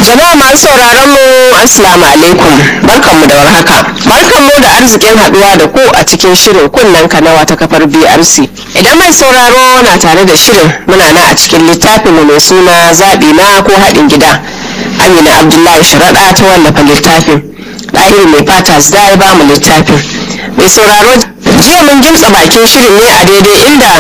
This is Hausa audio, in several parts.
Jama'a masu sauraron mu Assalamu alaikum barkanmu da warhaka. Barkanmu da arzikin haduwa da ku a cikin shirin kunnen kanawa ta kafar BRC. Idan mai sauraro na tare da shirin muna na a cikin littafin mu mai suna zaɓi na ko haɗin gida. Amina Abdullahi Sharaɗa ta wallafa littafin. Ɗahiri mai fata da ya ba mu littafin. Mai sauraro jiya mun gimtsa bakin shirin ne a daidai inda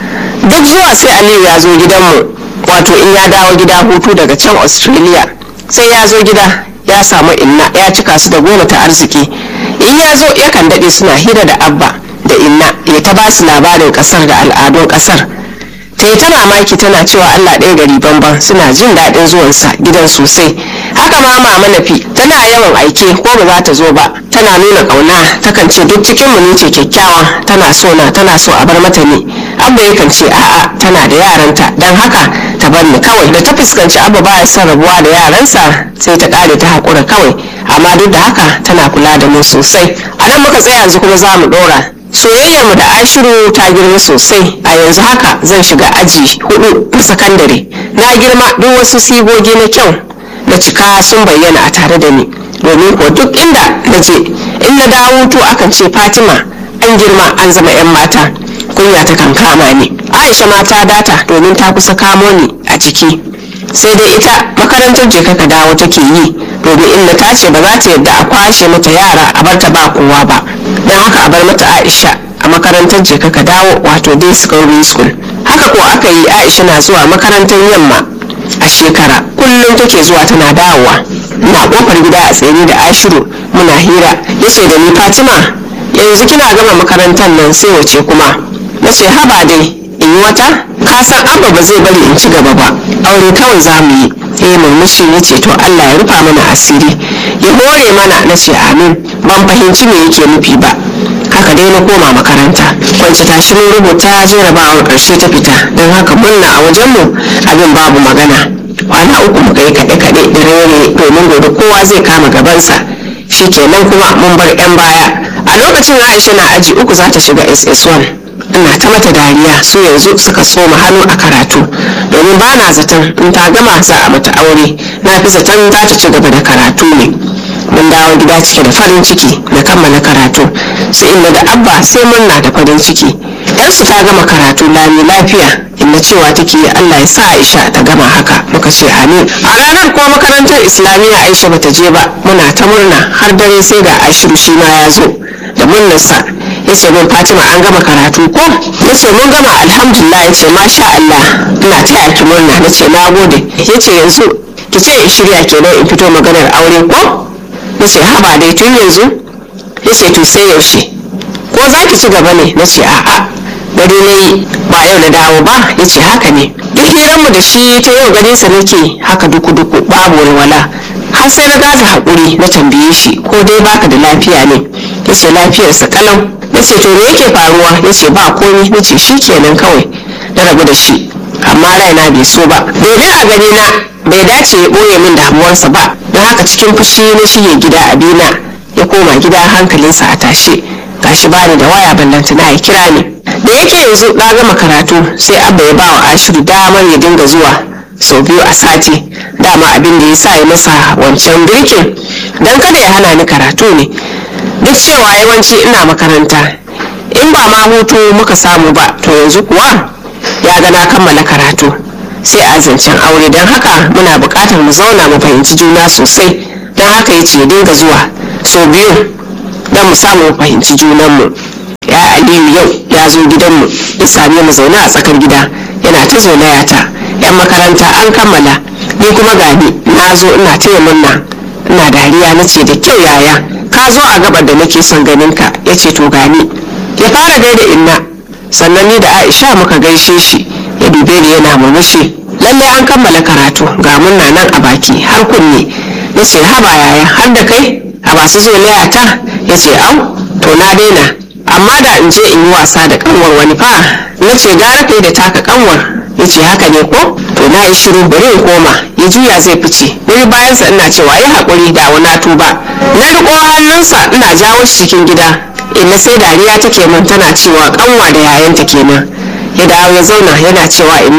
duk zuwa sai Aliyu ya zo gidanmu wato in ya dawo gida hutu daga can Australia. sai ya zo gida ya samu inna ya cika su da goma ta arziki in ya zo yakan daɗe suna hira da abba da inna ya ta ba su labarin ƙasar da al'adun ƙasar ta yi ta mamaki tana cewa allah ɗaya gari banban suna jin daɗin zuwansa gidan sosai haka ma mama nafi tana yawan aike ko ba za ta zo ba tana nuna ƙauna takan ce duk cikin mu ce kyakkyawa tana so na tana so a bar mata ne abba yakan ce a'a tana da yaranta don haka ta bar ni kawai da ta fuskanci abba baya son rabuwa da yaransa sai ta kare ta haƙura kawai amma duk da haka tana kula da mu sosai a nan muka tsaya yanzu kuma za mu ɗora soyayyar mu da ashiru ta girma sosai a yanzu haka zan shiga aji hudu na sakandare na girma duk wasu sigogi na kyau na cika sun bayyana a tare da ni domin ko duk inda na je in na dawo hutu akan ce fatima an girma an zama 'yan mata kunya ta kan kama ni aisha ma ta data domin ta kusa kamo ni a ciki sai dai ita makarantar je ka dawo take yi domin inda ta ce ba za ta yadda a kwashe mata yara a bar ta ba kowa ba don haka a bar mata aisha a makarantar je ka dawo wato day secondary school haka ko aka yi aisha na zuwa makarantar yamma a shekara kullum take zuwa tana dawowa na kofar gida a tsaye da ashiru muna hira yace da ni fatima yanzu kina gama makarantar nan sai wace kuma na ce haba dai in yi wata ka san abba ba zai bari in ci gaba ba aure kawai za mu yi eh murmushi ya ce to allah ya rufa mana asiri ya hore mana na ce amin ban fahimci me yake nufi ba haka dai na koma makaranta kwanci tashi mun rubuta jarabawar karshe ta fita don haka murna a wajenmu abin babu magana kwana uku muka yi kaɗe-kaɗe da rere domin gobe kowa zai kama gabansa shikenan kuma mun bar 'yan baya a lokacin aisha na aji uku za ta shiga ss1 ina ta mata dariya su yanzu suka soma hannu a karatu domin ba na zaton in ta gama za a mata aure na fi zaton za ta ci gaba da karatu ne mun dawo gida cike da farin ciki na kammala karatu su inda da abba sai murna da farin ciki yarsu ta gama karatu lami lafiya inda cewa take allah ya sa aisha ta gama haka muka ce amin a ranar ko makarantar islamiyya aisha bata je ba muna ta murna har dare sai ga ashiru shi ma ya zo da murnarsa ya ce min fatima an gama karatu ko ya ce mun gama alhamdulillah ya ce masha allah ina taya ki murna na ce na gode ya ce yanzu ki ce in shirya kenan in fito maganar aure ko na ce haba dai tun yanzu ya ce to sai yaushe ko za ki ci gaba ne na ce a'a gari na yi ba yau na dawo ba ya ce haka ne duk hiranmu da shi ta yau ganinsa nake haka duku-duku babu walwala har sai na gaza haƙuri na tambaye shi ko dai baka da lafiya ne ya ce lafiyarsa kalau na ce to me yake faruwa ya ce ba komi na ce shi kenan kawai na rabu da shi amma raina bai so ba domin a gani na bai dace ya ɓoye min damuwarsa ba don haka cikin fushi na shige gida abina ya koma gida hankalinsa a tashe gashi bani da waya ballantana ya kira ni da yake yanzu na gama karatu sai abba ya bawa ashiru damar ya dinga zuwa sau biyu a sati dama abin da ya sa ya masa wancan birkin don kada ya hana ni karatu ne duk cewa yawanci ina makaranta in ba ma hutu muka samu ba to yanzu kuwa ya ga na kammala karatu sai a zancen aure don haka muna buƙatar mu zauna mu fahimci juna sosai don haka ya ce dinga zuwa sau biyu don mu samu mu fahimci junanmu ya aliyu yau ya zo gidanmu ya same mu zaune a tsakar gida yana ta zolaya ta yan makaranta an kammala ni kuma gani na zo ina taya murna ina dariya na ce da kyau yaya ka zo a gabar da nake son ganin ka ya ce to gani ya fara gaida inna sannan ni da aisha muka gaishe shi ya dube ni yana murmushi lallai an kammala karatu ga murna nan a baki har kunne na ce haba yaya har da kai a masu zolaya ta ya ce au to na daina amma da in je in yi wasa da kanwar wani fa na ce gara kai da taka kanwar ya ce haka ne ko to na yi shiru bari in koma ya juya zai fice wani bayansa ina cewa ya haƙuri da wani tuba na riƙo hannunsa ina jawo shi cikin gida inna sai dariya take min tana cewa kanwa da yayanta kenan ya dawo ya zauna yana cewa inna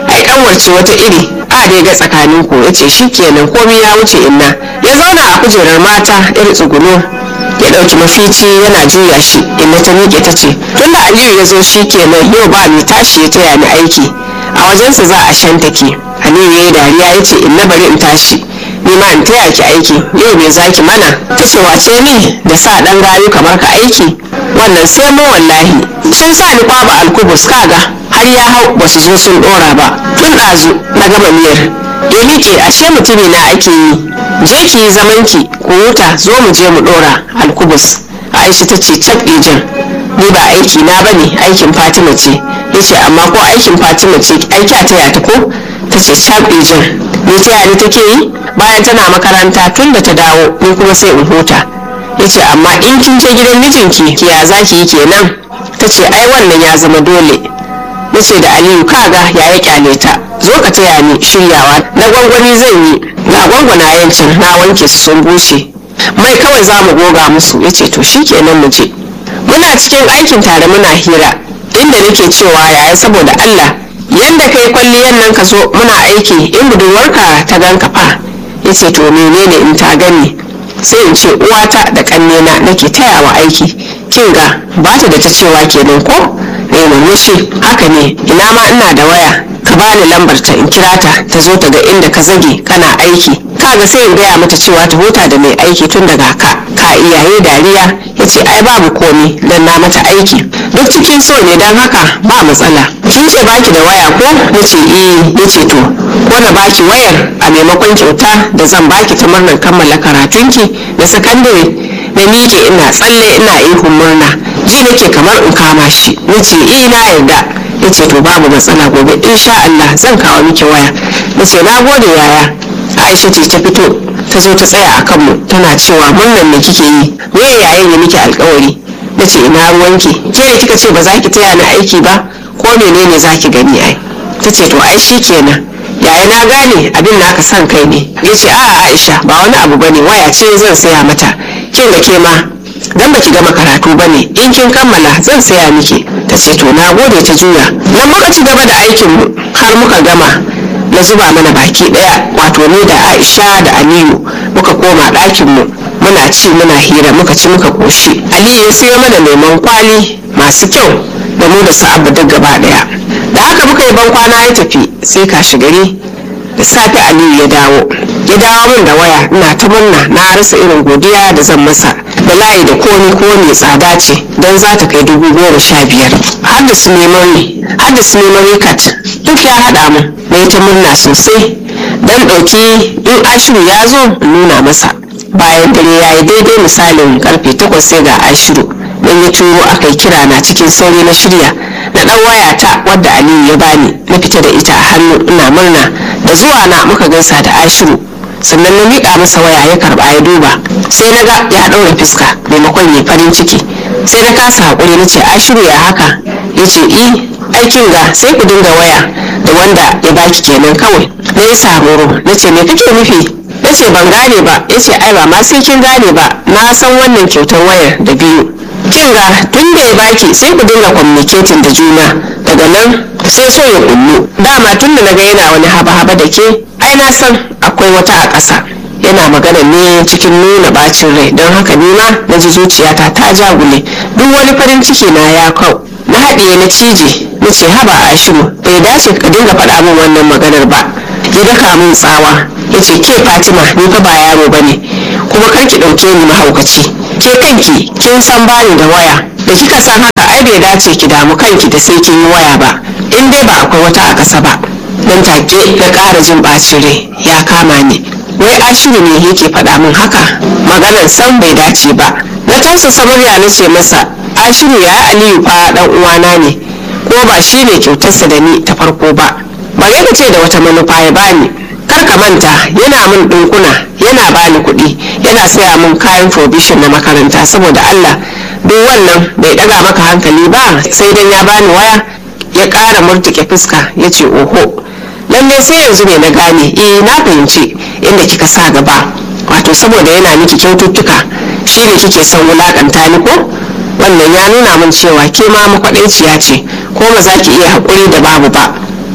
ai kanwarce wata iri a dai ga tsakanin ku ya ce shi kenan komai ya wuce inna ya zauna a kujerar mata iri tsuguno ya ɗauki mafici yana juya shi inna ta miƙe ta ce tunda aliyu ya zo shi kenan yau ba mai tashi ya taya ni aiki a wajensa za a shantake aliyu ya yi dariya ya ce inna bari in tashi ni ma in taya ki aiki yau me zaki mana ta ce wace ni da sa ɗan gayu kamar ka aiki wannan sai mu wallahi sun sa ni kwaba alkubus kaga har ya hau ba su zo sun ɗora ba tun ɗazu na gama miyar ya miƙe ashe mutumi na ake yi je ki yi zaman ki ku huta zo mu je mu ɗora alkubus aisha ta ce cap jan ni ba aiki na bane aikin fatima ce ya ce amma ko aikin fatima ce aiki a taya ta ko ta ce cap jan ni taya ni take yi bayan tana makaranta tun da ta dawo ni kuma sai in huta ya ce amma in kin je gidan mijinki ki ya za ki yi kenan ta ce ai wannan ya zama dole na ce da aliyu kaga ya ya kyale ta zo ka taya ni shiryawa na gwangwani zan yi ga gwangwana yancin na wanke su sun bushe mai kawai za mu goga musu ya ce to shi kenan mu je muna cikin aikin tare muna hira inda nake cewa yaya saboda allah yanda kai kwalliyan nan ka zo muna aiki in budurwarka ta ganka fa ya ce to menene in ta gani sai in ce uwata da kannena nake tayawa aiki kin ga ba ta da ta cewa kenan ko na yi murmushi haka ne ina ma ina da waya ka bani lambar ta in kira ta ta zo ta ga inda ka zage kana aiki kaga sai in gaya mata cewa ta huta da mai aiki tun daga ka ka iyaye dariya ya ce ai babu komi dan na mata aiki duk cikin so ne don haka ba matsala kin ce baki da waya ko na ce eh ya ce to ko na baki wayar a maimakon kyauta da zan baki ta murnar kammala karatunki na sakandare na miƙe ina tsalle ina ihun murna ji nake kamar in kama shi na ce eh na yarda ya ce to babu matsala gobe insha Allah zan kawo miki waya na ce na gode yaya Aisha ce ta fito ta zo ta tsaya a kanmu tana cewa murnan me kike yi me yayin ya miki alkawari na ce ina ruwanki ke ne kika ce ba za ki taya ni aiki ba ko menene za ki gani ai ta ce to ai shi kenan yaya na gane abin naka son kai ne ya ce a'a aisha ba wani abu bane waya ce zan saya mata kin da ke ma dan baki gama karatu bane in kin kammala zan saya miki ta ce to na gode ta juya nan muka ci gaba da aikin mu har muka gama na zuba mana baki daya wato ni da aisha da aliyu muka koma ɗakin mu muna ci muna hira muka ci muka koshi aliyu ya sayo mana lemon kwali masu kyau da mu da su abu duk gaba daya da haka muka yi ban kwana ya tafi sai kashi gari da safe aliyu ya dawo ya dawo min da waya ina ta murna na rasa irin godiya da zan masa da layi da komi ko mai tsada ce don za ta kai dubu goma sha biyar har da su memory har da su memory card duk ya haɗa mu na yi ta murna sosai don ɗauki in ashiru ya zo in nuna masa bayan dare ya yi daidai misalin karfe takwas sai ga ashiru don ya turo aka yi kira na cikin sauri na shirya na ɗan wayata wadda aliyu ya bani na fita da ita a hannu ina murna da zuwa na muka gaisa da ashiru sannan na miƙa masa waya ya karɓa ya duba sai na ga ya ɗaura fuska maimakon ya farin ciki sai na kasa haƙuri na ce ashiru ya haka ya ce i aikin ga sai ku dinga waya da wanda ya baki kenan kawai na yi samuro na ce me kake nufi na ce ban gane ba ya ce ai ba ma sai kin gane ba na san wannan kyautar wayar da biyu kin ga tun da ya baki sai ku dinga communicating da juna daga nan sai so ya kullu dama tun da naga yana wani haba-haba da ke ai na san akwai wata a ƙasa yana magana ne cikin nuna bacin rai don haka ni ma na ji zuciyata ta jagule duk wani farin ciki na ya kau na haɗiye na cije na ce haba a shiru bai dace ka dinga faɗa min wannan maganar ba ya daka min tsawa ya ce ke fatima ni fa ba yaro ba ne kuma kar ki ɗauke ni mahaukaci ke kanki kin san bani da waya da kika san haka ai bai dace ki damu kanki da sai kin yi waya ba in dai ba akwai wata a ƙasa ba nan take na ƙara jin ɓacin rai ya kama ni wai ashiru ne yake faɗa min haka maganar san bai dace ba na tausasa murya na ce masa ashiru ya aliyu fa ɗan uwana ne ko ba shi ne kyautarsa da ni ta farko ba bare ka ce da wata manufa ya bani kar ka manta yana min ɗinkuna yana bani kuɗi yana saya min kayan provision na makaranta saboda allah duk wannan bai ɗaga maka hankali ba sai dan ya bani waya ya ƙara murtuke fuska ya ce oho lallai sai yanzu ne na gane eh na fahimci inda kika sa gaba wato saboda yana miki kyaututtuka shi ne kike son wulakanta ni ko wannan ya nuna min cewa ke ma makwaɗaiciya ce ko ba za ki iya haƙuri da babu ba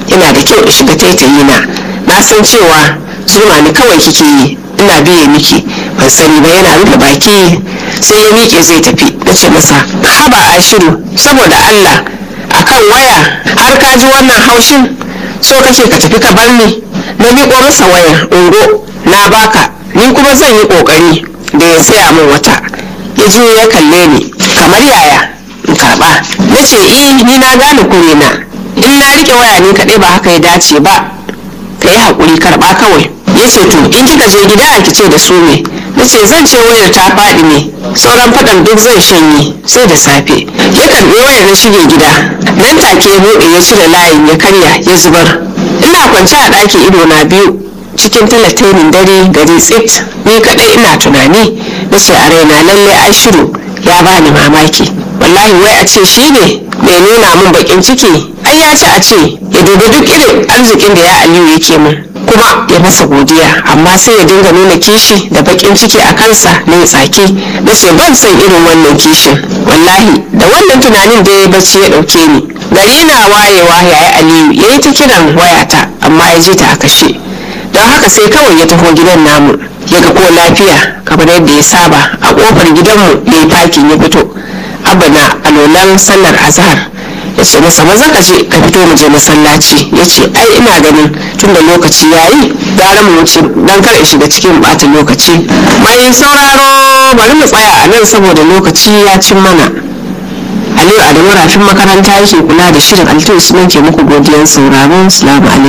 yana da kyau in shiga taitayi na na san cewa zuma ni kawai kike yi ina biye miki ban sani ba yana rufe baki sai ya miƙe zai tafi na ce masa haba ashiru saboda allah akan waya har ka ji wannan haushin so kake ka tafi ka bar ni na miƙo masa waya ungo na baka ni kuma zan yi ƙoƙari da ya saya min wata ya je ya kalle ni kamar yaya in karɓa na ce eh ni na gane kure na in na riƙe waya ni kaɗai ba haka ya dace ba ka yi haƙuri karɓa kawai ya ce to in kika je gida ki ce da su ne na ce zan ce wayar ta faɗi ne sauran faɗan duk zai shanye sai da safe ya karɓi wayar na shige gida nan take ya buɗe ya cire layin ya karya ya zubar ina kwance a ɗakin ido na biyu cikin talatainin dare gari tsit ni kaɗai ina tunani na ce a raina lalle ai shiru ya bani mamaki wallahi wai a ce shi ne mai nuna min bakin ciki ai ya ci a ce ya dubi duk irin arzikin da ya aliyu yake min kuma ya masa godiya amma sai ya dinga nuna kishi da bakin ciki a kansa na ya tsaki na ce ban san irin wannan kishin wallahi da wannan tunanin da ya bacci ya dauke ni gari na wayewa yayi aliyu ya yi ta kiran wayata amma ya ji ta a kashe don haka sai kawai ya taho gidan namu ya ga ko lafiya kamar yadda ya saba a kofar gidanmu ya yi fakin ya fito abba na alolan sallar azhar ya ce masa maza ka je ka fito mu je masallaci ya ce ai ina ganin tun da lokaci ya yi gara mu wuce don kar in shiga cikin bata lokaci mai sauraro bari mu tsaya a nan saboda lokaci ya cin mana aliyu adamu rafin makaranta yake kula da shirin altu sunan ke muku godiyan sauraro salamu alaikum